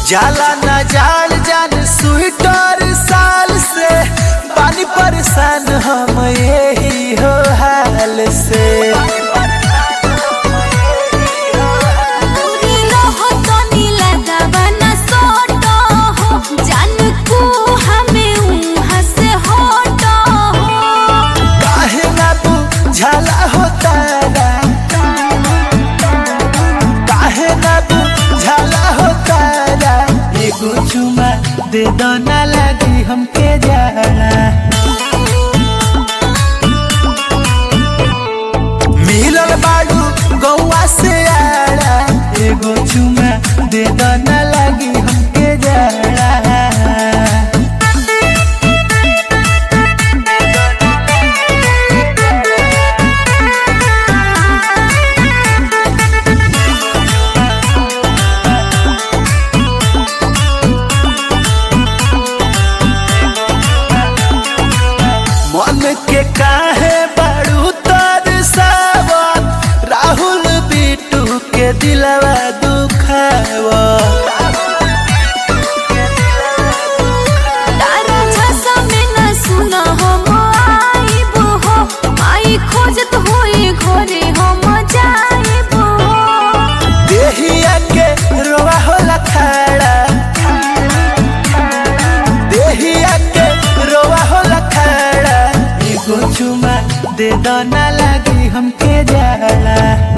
जाला न जाल जान स्वीटर साल से पानी परेशान हम यही हो हाल से दूरी रहो तो नीला दवाना सोटो हो जान को हमें उहाँ से हटो हो काहे ना बुझाला हो तारा काहे ना बुझाला हो तारा एगो चुमा दे दो ना लगी हमके जाला मिलल बाड़ू गौवा से आड़ा एगो चुमा दे दो ना लगी हमके जाला मन के काहे बड़ू तर सावत राहुल बिटू के दिलवा दुखावा तारा झसा में न सुना हम आइब हो आई खोजत होई घरे हम जाइब हो देहिया के रोवा होला खड़ा देहिया के रोवा होला खड़ा एगो चुमा दे दो ना लगी हमके जाला